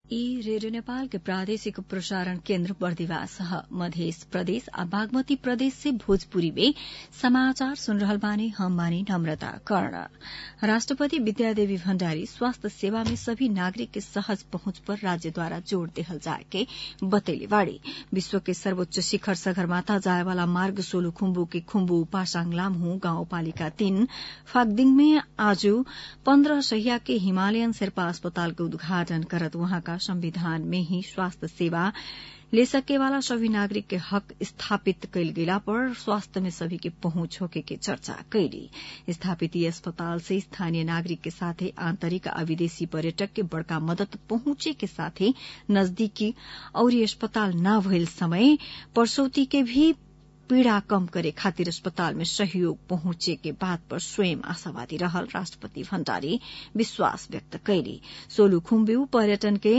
ई रेडियो नेपाल के प्रादेशिक प्रसारण केन्द्र बर्दिवास ह मध्य प्रदेश आ बागमती प्रदेश से भोजपुरी में समाचार सुन रहल बानी हम बानी नम्रता कर्ण राष्ट्रपति विद्यादेवी भण्डारी स्वास्थ्य सेवा में सभी नागरिक के सहज पहुंच पर राज्य द्वारा जोड़ देहल जाए के बतैले बाड़ी विश्व के सर्वोच्च शिखर सगरमाथा जाए वाला मार्ग सोलु खुम्बु के खुम्बु पासाङ लामहु गाउँपालिका तीन फागदिङ में आज पन्ध्र सहिया के हिमालयन शेर्पा अस्पताल के उद्घाटन करत वहाँका संविधान में ही स्वास्थ्य सेवा ले सके वाला सभी नागरिक के हक स्थापित कैल गेला पर स्वास्थ्य में सभी के पहुंच होके के चर्चा कैली स्थापित यी अस्पताल से स्थानीय नागरिक के साथे आंतरिक आ विदेशी पर्यटक के बड़का मदद पहुंचे के साथे नजदीकी और अस्पताल न भइल समय प्रसौती के भी पीड़ा कम करे खातिर अस्पताल में सहयोग पहुंचे के बात पर स्वयं आशावादी रहल राष्ट्रपति भण्डारी विश्वास व्यक्त कैली सोलु खुम्ब्यू पर्यटन के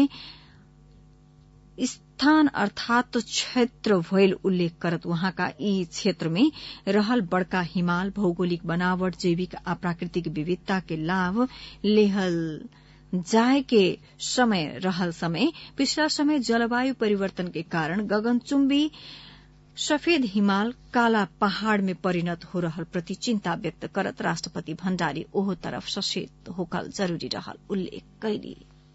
स्थान अर्थात क्षेत्र भइल उल्लेख करत वहाँका यी क्षेत्र में रहल बड़का हिमाल भौगोलिक बनावट जैविक आ प्राकृतिक विविधता के लाभ लेहल जाय के समय रहल समय पिछला समय जलवायु परिवर्तन के कारण गगनचुम्बी सफेद हिमाल काला पहाड़ में परिणत हो रहल प्रति चिन्ता व्यक्त करत राष्ट्रपति भण्डारी ओहो तरफ सचेत होकल जरूरी रहल उल्लेख कैली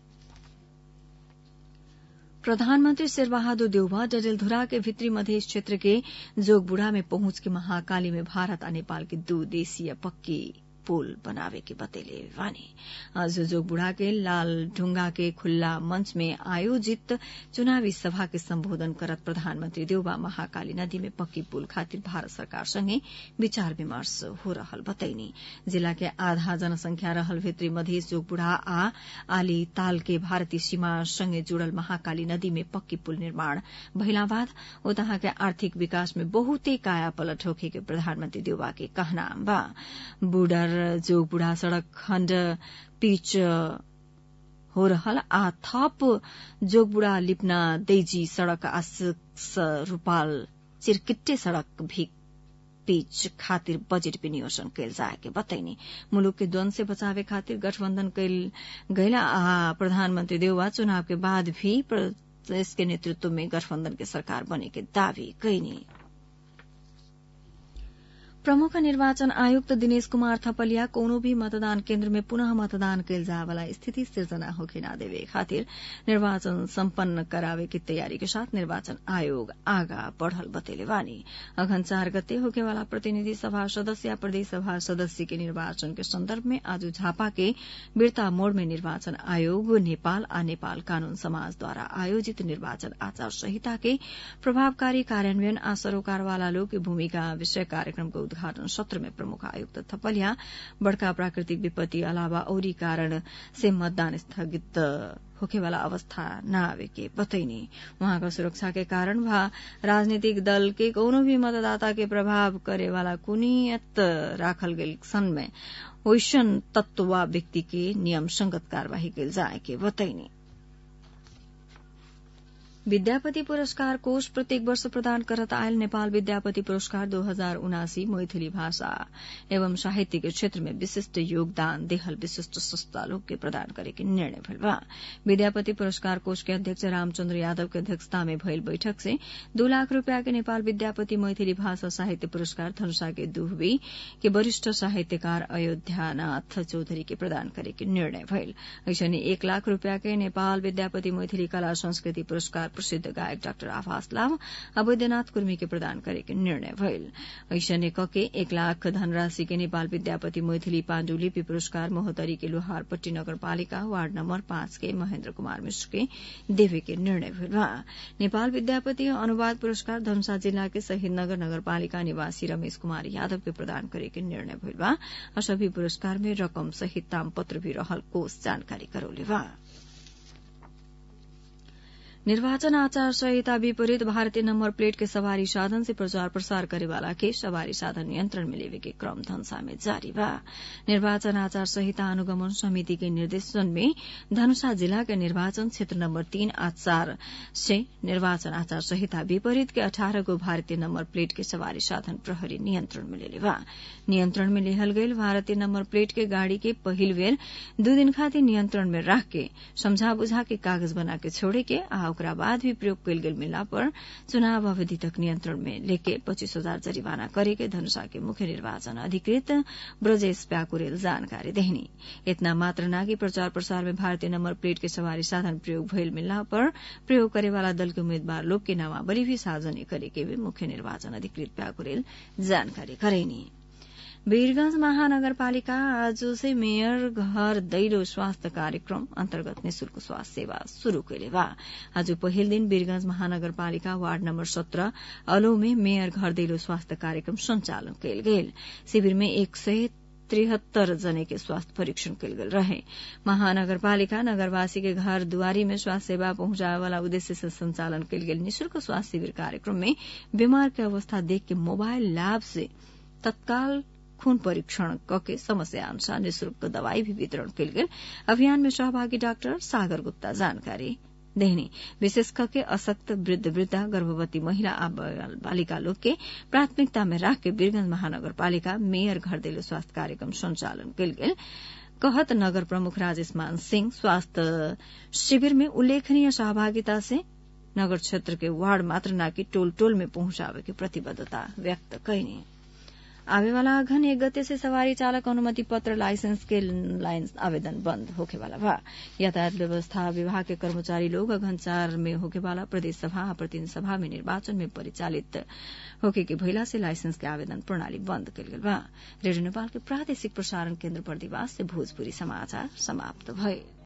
प्रधानमन्त्री शेरबहादुर देउवा डडेलधुरा के भित्री मधेस क्षेत्र के जोगबुढ़ा में पहुंच के महाकाली में भारत आ नेपाल के दू देशीय पक्की पुल बनावे के बतेले वानी आज जोगबुढ़ा के लाल ढुंगा के खुल्ला मंच में आयोजित चुनावी सभा के सम्बोधन करत प्रधानमन्त्री देउबा महाकाली नदी में पक्की पुल खातिर भारत सरकार संगे विचार विमर्श हो रहल बतैनी जिला के आधा जनसंख्या रहल भित्री मधेस जोगबुढ़ा आ आली ताल के भारतीय सीमा संगे जुड़ल महाकाली नदी में पक्की पुल निर्माण भइला बाद उतहाँ के आर्थिक विकास में बहुते काया पलट होखे के प्रधानमन्त्री देउबा के कहना बा बुडर जोगबुढ़ा सड़क खण्ड पिच हो रहल आ थप जोगबुढ़ा लिपना देजी सड़क आशिक्स रूपाल चिरकिट्टे सड़क भी पिच खातिर बजेट विनियोजन कैल जाए के बतैनी मुलुक के द्वंद से बचावे खातिर गठबन्धन कैल गैला आ प्रधानमन्त्री देउवा चुनाव के बाद भी प्रदेश के नेतृत्व में गठबन्धन के सरकार बने के दावी कैनी प्रमुख निर्वाचन आयुक्त दिनेश कुमार थपलिया कोनो भी मतदान केन्द्र में पुनः मतदान कैल जाए वाला स्थिति सिर्जना होके न देवे खातिर निर्वाचन सम्पन्न करावे की तैयारी के साथ निर्वाचन आयोग आगा बढ़ल बतेले वानी अघन चार गते होके वाला प्रतिनिधि सभा सदस्य या प्रदेश सभा सदस्य के निर्वाचन के संदर्भ में आज झापा के बिरता मोड़ में निर्वाचन आयोग नेपाल आ नेपाल कानून समाज द्वारा आयोजित निर्वाचन आचार संहिता के प्रभावकारी कार्यान्वयन आ सरोकारवाला लोग की भूमिका विषय कार्यक्रम को उद्घाटन सत्र में प्रमुख आयुक्त थपलिया बड़का प्राकृतिक विपत्ति अलावा औरी कारण से मतदान स्थगित होखेवाला अवस्था न आवे के बतैनी वहाँका सुरक्षा के कारण वा राजनीतिक दल के कोनो भी मतदाता के प्रभाव करे वाला कुनियत राखल गेल सन में ओइसन तत्व वा व्यक्ति के नियम संगत कार्यवाही कैल जाए के बतैनी विद्यापति पुरस्कार कोष प्रत्येक वर्ष प्रदान करत आयल नेपाल विद्यापति पुरस्कार दो हजार उनासी मैथिली भाषा एवं साहित्य के क्षेत्र में विशिष्ट योगदान देहल विशिष्ट संस्था लोग के प्रदान करे के निर्णय भइल बा विद्यापति पुरस्कार कोष के अध्यक्ष रामचन्द्र यादव के अध्यक्षता में भइल बैठक से दू लाख रूपया के नेपाल विद्यापति मैथिली भाषा साहित्य पुरस्कार धनुषा के दुहबी के वरिष्ठ साहित्यकार अयोध्यानाथ चौधरी के प्रदान करे के निर्णय भइल ऐसने एक लाख रूपया के नेपाल विद्यापति मैथिली कला संस्कृति पुरस्कार प्रसिद्ध गायक डाक्टर आभास लाम आ वैद्यनाथ कुर्मी के प्रदान करे के निर्णय भइल ऐसने कके एक लाख धनराशि के नेपाल विद्यापति मैथिली पाण्डुलिपि पुरस्कार महोत्तरी के लोहारपट्टी नगरपालिका वार्ड नम्बर पाँच के महेन्द्र कुमार मिश्र के देवे के निर्णय भइल बा नेपाल विद्यापति अनुवाद पुरस्कार धनुषा जिला के शहीद नगर नगरपालिका निवासी रमेश कुमार यादव के प्रदान करे के निर्णय भइल बा और सभी पुरस्कार में रकम सहित तामपत्र भी रहल कोष जानकारी करौले बा निर्वाचन आचार संहिता विपरीत भारतीय नंबर प्लेट के सवारी साधन से प्रचार प्रसार करे वाला के सवारी साधन नियंत्रण में लेवे के क्रम धनसा में जारी बा निर्वाचन आचार संहिता अनुगमन समिति के निर्देशन में धनुषा जिला के निर्वाचन क्षेत्र नंबर तीन आ चार से निर्वाचन आचार संहिता विपरीत के अठारह गो भारतीय नंबर प्लेट के सवारी साधन प्रहरी नियंत्रण में लेले बा नियंत्रण में लेहल गईल भारतीय नंबर प्लेट के गाड़ी के पहिल बेर दू दिन खातिर नियंत्रण में राख के समझा बुझा के कागज बना के छोड़े के आ ओकरा बाद भी प्रयोग कयल गेल मिलला पर चुनाव अवधि तक नियंत्रण में लेके पच्चीस हजार जरिवाना करे के धनुषा के मुख्य निर्वाचन अधिकृत ब्रजेश प्याकुरेल जानकारी देहनी इतना मात्र नागी प्रचार प्रसार में भारतीय नंबर प्लेट के सवारी साधन प्रयोग भइल मिलला पर प्रयोग करे वाला दल के उम्मीदवार लोग के नामावली भी सार्वजनिक करे के भी मुख्य निर्वाचन अधिकृत प्याकुरेल जानकारी करेनी वीरगंज महानगरपालिका आज से मेयर घर दैलो स्वास्थ्य कार्यक्रम अन्तर्गत निशुल्क स्वास्थ्य सेवा शुरू कैले बा आज पहिल दिन वीरगंज महानगरपालिका वार्ड नम्बर सत्र अलो में मेयर घर दैलो स्वास्थ्य कार्यक्रम संचालन कयल गेल शिविर में एक सय त्रिहत्तर जने के स्वास्थ्य परीक्षण कयल गेल रहे महानगरपालिका नगरवासी के घर दुआरी में स्वास्थ्य सेवा पहुंचावे वाला उद्देश्य से संचालन कयल गेल निशुल्क स्वास्थ्य शिविर कार्यक्रम में बीमार के अवस्था देख के मोबाइल लैब से तत्काल खून परीक्षण कके समस्या अनुसार निशुल्क दवाई भी वितरण कयल गेल अभियान में सहभागी डाक्टर सागर गुप्ता जानकारी देहनी विशेष करके असक्त वृद्ध वृद्धा गर्भवती महिला आ बालिका लोग के प्राथमिकता में राख के वीरगंज महानगरपालिका मेयर घर देलो स्वास्थ्य कार्यक्रम संचालन कयल गेल कहत नगर प्रमुख राजेश मान सिंह स्वास्थ्य शिविर में उल्लेखनीय सहभागिता से नगर क्षेत्र के वार्ड मात्र नाकि टोल टोल में पहुंचावे के प्रतिबद्धता व्यक्त कैनी आवे वाला अघन एक गते से सवारी चालक अनुमति पत्र लाइसेंस के लाइन आवेदन बंद होके वाला बा यातायात व्यवस्था विभाग के कर्मचारी लोग अघन चार में होके वाला प्रदेश सभा आ प्रतिनिधि सभा में निर्वाचन में परिचालित होके के भइला से लाइसेंस के आवेदन प्रणाली बंद कयल गेल बा रेडियो नेपाल के प्रादेशिक प्रसारण केन्द्र बर्दिवास से भोजपुरी समाचार समाप्त भए